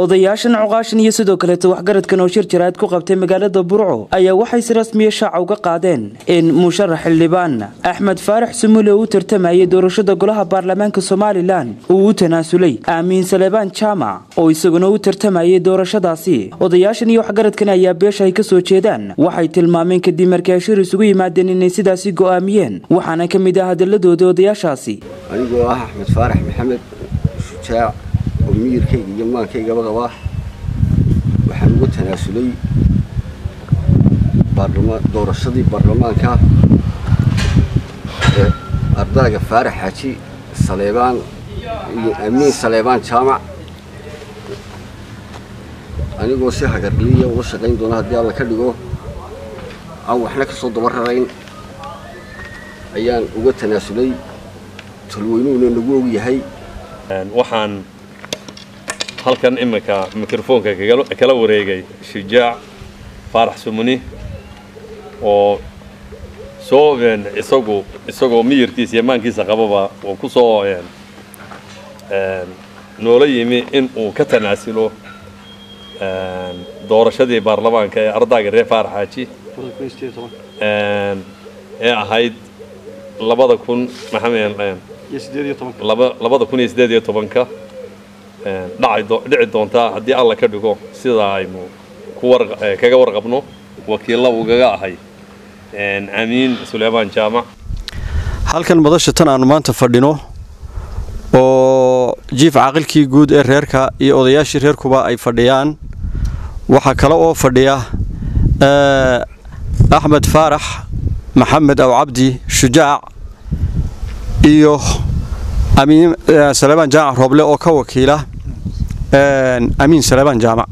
odayaashan cuqaashan iyo sidoo kaleeta waxgaradkan oo shir jaraad ku qabtay magaalada burco ayaa waxay si rasmiya shaaca uga qaadeen in musharax xildhibaan axmed faarax sumule uu u tartamayay doorashada golaha baarlamaanka somalilan uu u tanaasulay aamiin saleebaan jaamac oo isaguna u tartamayay doorashadaasi odayaashan iyo waxgaradkan ayaa beesha ay kasoo jeedaan waxay tilmaameen kadib markii ay shir isugu yimaadeen inay sidaasi go'aamiyeen waxaana ka mid ah hadaladooda odayaashaasi anigoo ah axmed faarax maxamed shujaac oo miyirkayga iyo maankaygaba qabaa waxaan uga tanaasulay doorashadii baarlamaanka ee ardayga faarax xaaji saleebaan iyo amiin saleebaan jaamac anigoo si hagarliya uga shaqayn doona haddii alla ka dhigo aan waxna ka soo daba rarayn ayaan uga tanaasulay talweynuhuna nagu og yahay waxaan halkan iminka mikrofoonka kala wareegay shujaac faarax sumuni oo soo isagu isagoo miyirkiisa iyo maankiisa qababa uu ku soo noola yimi in uu ka tanaasulo doorashadii baarlamaanka ee ardayga reer faarax xaaji ee ahayd labada kun maxamed labada kun iyo siddeed iyo tobanka dhici doontaa haddii alla ka dhigo sidaa aynu kaga warqabno wakiilla ugaga ahay amiin suleymaan jaamac halkan madasha tan aanu maanta fadhino oo jiif caaqilkii guud ee reerka iyo odayaashii reerkuba ay fadhiyaan waxaa kale oo fadhiya axmed faarax maxamed aw cabdi shujaac iyo amiin saleebaan jaamac rooble oo ka wakiila amiin saleebaan jaamac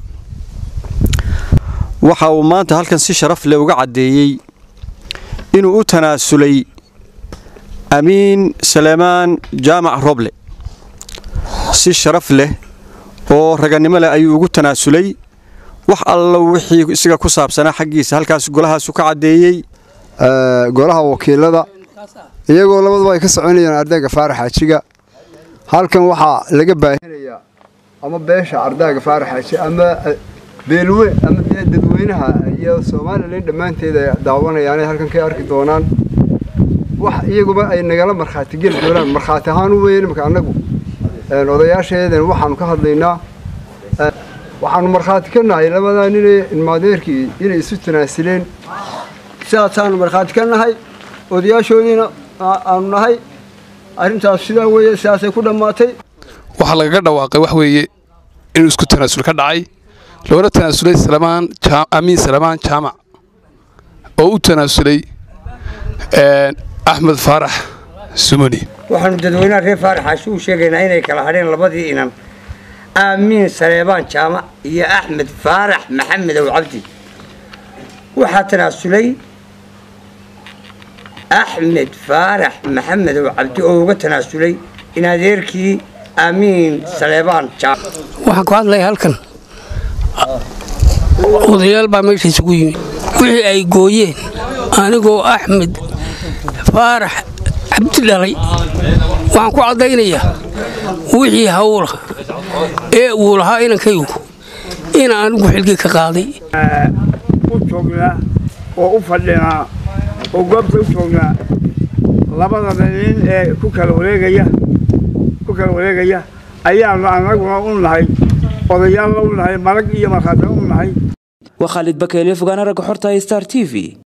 waxa uu maanta halkan si sharaf leh uga caddeeyey inuu u tanaasulay amiin saleebaan jaamac rooble si sharaf leh oo raganimo leh ayuu ugu tanaasulay wax alla wixii isaga ku saabsanaa xaggiisa halkaas golahaasu ka caddeeyey golaha wakiilada iyagoo labaduba ay ka soconayaan ardayga faarax xaajiga halkan waxaa laga baahinayaa ama beesha ardayga faarax xaaji ama beelwe ama dadweynaha iyo somalilan dhammaanteeda daawanayaan halkan ka arki doonaan wax iyaguba ay nagala markhaati geli doonaan markhaati ahaan u weyn imaka annagu odayaasheedan waxaanu ka hadlaynaa waxaanu markhaati ka nahay labadaa ninee ilmaadeerkii inay isu tanaasileen sidaasaanu markhaati ka nahay odayaashoodiina aanu nahay arrintaas sidaa weeye sidaasay ku dhammaatay waxaa lagaga dhawaaqay wax weeye inuu isku tanaasul ka dhacay loona tanaasulay amiin salamaan jaamac oo u tanaasulay axmed faarax sumuni waxaanu dadweynaha reer faarax xaashi u sheegaynaa inay kala hadheen labadii inan aamiin saleebaan jaamac iyo axmed faarax maxamedow cabdi waxaa tanaasulay axmed faarax maxamedow cabdi oo uga tanaasulay in adeerkii aamiin saleebaan jaamac waxaan ku hadlaya halkan odayaal baa meesha isugu yimid wixii ay gooyeen anigoo axmed faarax cabdi dhalay waxaan ku caddaynayaa wixii hawla ee uu lahaa inankaygu in anigu xilkii ka qaaday u joognaa oo u fadhinaa oo goobta u joognaa labada nin ee ku kala wareegaya ku kala wareegaya ayaanu annaguna u nahay odayaalna u nahay marag iyo markhaatana u nahay waa khaalid bakeeliyo fogaana ragga xorta star t v